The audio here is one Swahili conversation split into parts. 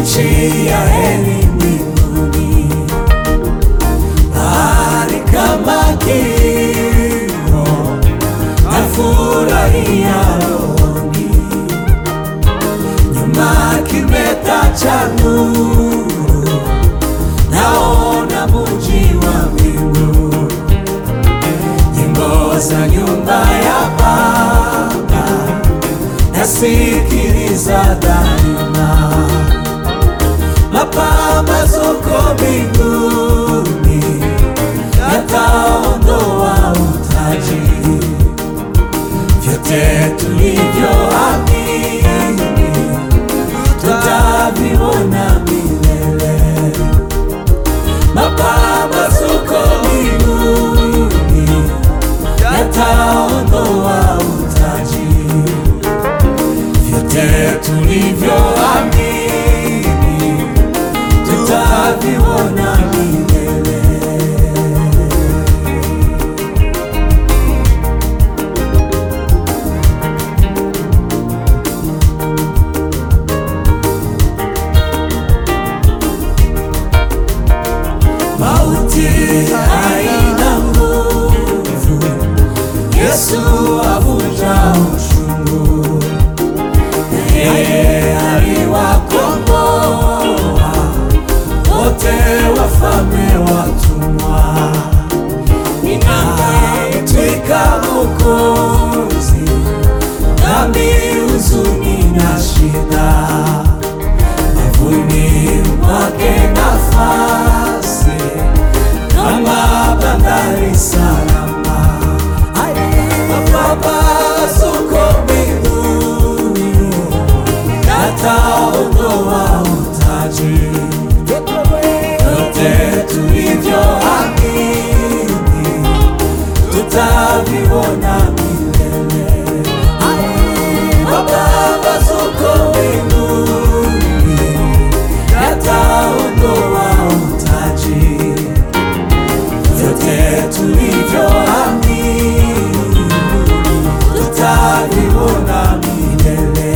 nchi ya heri mbinguni, mahali kama kimo nafurahia rohoni, nyuma kimeta cha nuru, naona muji wa mbingu, nyimbo za nyumba ya Baba nasikiliza daima, mapambazuko mbinguni yataondoa utaji, vyote tulivyoamini tutaviona milele, mapambazuko mbinguni yataondoa utaji vyote tulivyoamini tutaviona milele. Mauti haina nguvu, Yesu avunja uchungu yeye aliwakomboa wote wafalme watumwa, ninaitwika Mwokozi, dhambi, huzuni na shida, mavuni mwake nafasi kama bandari salama mapambazuko mbinguni yataondoa utaji, vyote tulivyoamini tutaviona milele. Mapambazuko mbinguni yataondoa utaji, vyote tulivyoamini tutaviona milele.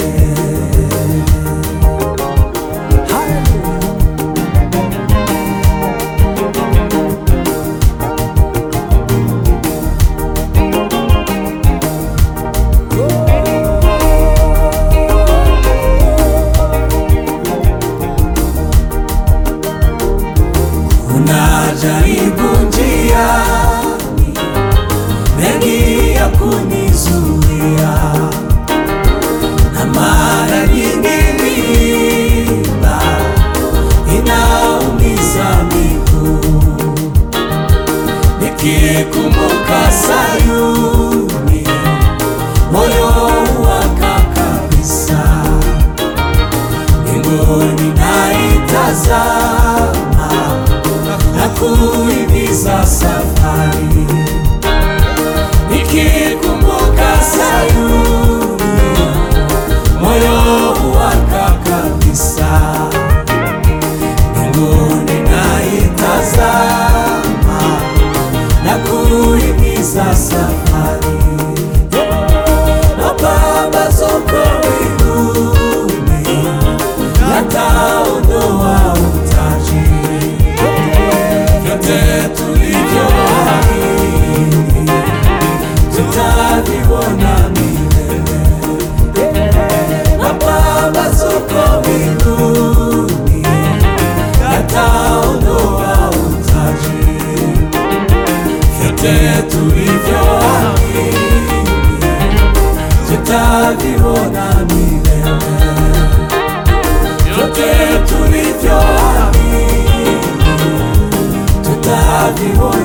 Kuna jaribu njiani, mengi ya kunizuia, na mara nyingi mimba inaumiza miguu, nikikumbuka Sayuni moyo waka kabisa, mbinguni naitazama na kuhimiza safari, nikikumbuka Sayuni moyo waka kabisa, mbinguni naitazama na kuhimiza safari, mapambazuko mbinguni yataondoa utaji vyote tulivyoamini tutaviona milele. Mapambazuko mbinguni yataondoa utaji, vyote tulivyoamini tutaviona milele. Vyote tulivyoamini tutaviona